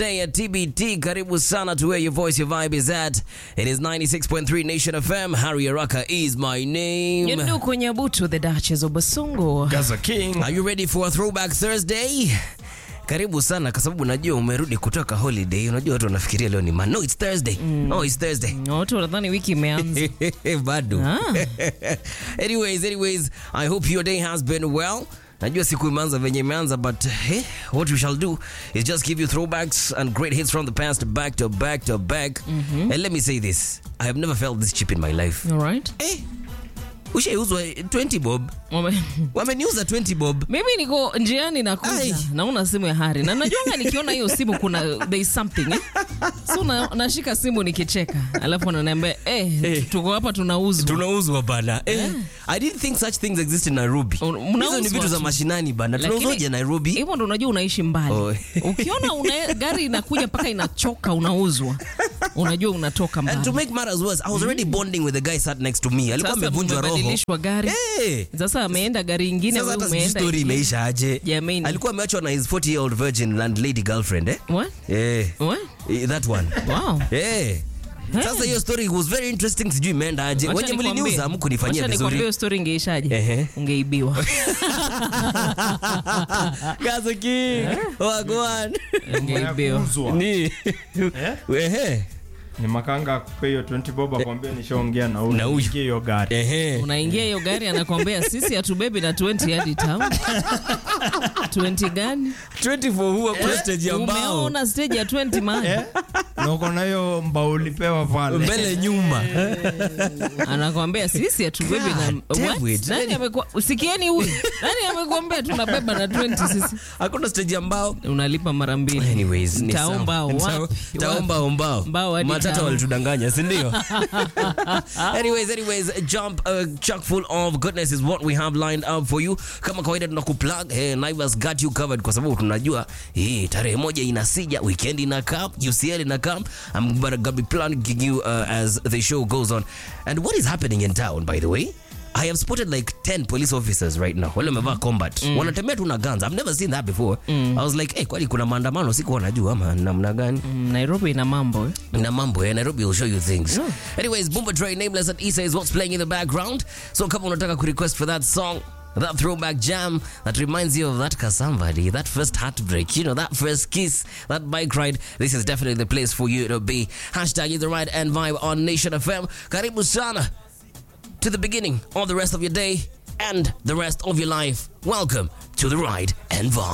Day at TBT. Karibu sana to where your voice, your vibe is at. It is 96.3 Nation FM. Harry Araka is my name. Nduku Nyabutu, the Duchess of Basungu. Gaza King. Are you ready for a throwback Thursday? Karibu sana kwa sababu unajua umerudi kutoka holiday. Unajua watu wanafikiria leo ni man. No, it's Thursday. No, it's Thursday. Watu wanadhani wiki imeanza. bado Ah. anyways anyways i hope your day has been well najua siku imeanza venye imeanza but hey, what we shall do is just give you throwbacks and great hits from the past back to back to back and let me say this i have never felt this cheap in my life All right. eh, ushaiuzwa 20 bob Wame- wameniuza 20 bob Mimi niko njiani nakuja Ai. naona simu ya Hari na najuanga nikiona hiyo simu kuna there is something eh? So na, nashika simu nikicheka alafu ananiambia eh, Eh. tuko hapa tunauzwa. tunauzwa bana eh, i didn't think such things exist in nairobi Un- hizo ni mnauzwa vitu za tu. mashinani bana Lakini- tunauzoje nairobi Hivyo ndo unajua unaishi mbali. Oh. Ukiona una, gari inakuja mpaka inachoka unauzwa, unajua unatoka And to mbali. make matters worse, I was already bonding with the guy sat next to me. Alikuwa Sasa amevunjwa roho. mmebadilishwa gari. Eh. Sasa ameenda gari ingine, Sasa wewe hata sijui umeenda story ingine. imeisha aje. Jamani. Alikuwa ameachwa na his 40 year old virgin landlady girlfriend eh? What? Eh. What? Eh, That one. Wow. Eh. Sasa hiyo story was very interesting sijui imeenda aje. Wacha Wenye nikwambie- mliniuza hamkunifanyia wacha nikwambie vizuri. hiyo story ingeishaje? Ehe. Ungeibiwa. Gaza King. Wagwan. Ungeibiwa. Kuuzwa. Ni. Ehe. Ni makanga akupe hiyo 20 bob akwambia nishaongea na huyu. Na huyu. Niingie hiyo gari. Ehe. Unaingia hiyo gari anakwambia sisi hatubebi na 20 hadi town. 20 gani? 24 huwa kwa stage ya mbao. Umeona stage ya 20 man. Eh? Na uko na hiyo mbao ulipewa pale. Mbele nyuma. Anakwambia sisi hatubebi na God damn What? it. Nani amekuwa usikieni huyu? Nani amekuambia tunabeba na 20 sisi? Hakuna stage ya mbao. Unalipa mara mbili. Anyways, ni Taomba sawa. wapi? Taomba ombao. Mbao hadi Matata town. walitudanganya, si ndio? anyways, anyways, jump uh, chock full of goodness is what we have lined up for you. Kama kawaida tunakuplug, hey, Naivas got you covered kwa sababu tunajua hii tarehe moja inasija, weekend ina come, UCL ina come. I'm gonna be plugging you uh, as the show goes on. And what is happening in town by the way? I have spotted like 10 police officers right now. Wale wamevaa combat. Wanatembea tu na guns. I've never seen that before. I was like, hey, kwani kuna maandamano sikuwa najua ama namna gani? Mm, Nairobi ina mambo. eh. na mambo ya nairobi will show you things anyways Boomba Dre nameless and isa is what's playing in the background so kama unataka kurequest for that song that throwback jam that reminds you of that ka somebody that first heartbreak you know that first kiss that bike ride this is definitely the place for you to be hashtag is the right and vibe on nation fm karibu sana to the beginning of the rest of your day and the rest of your life welcome to the ride and vibe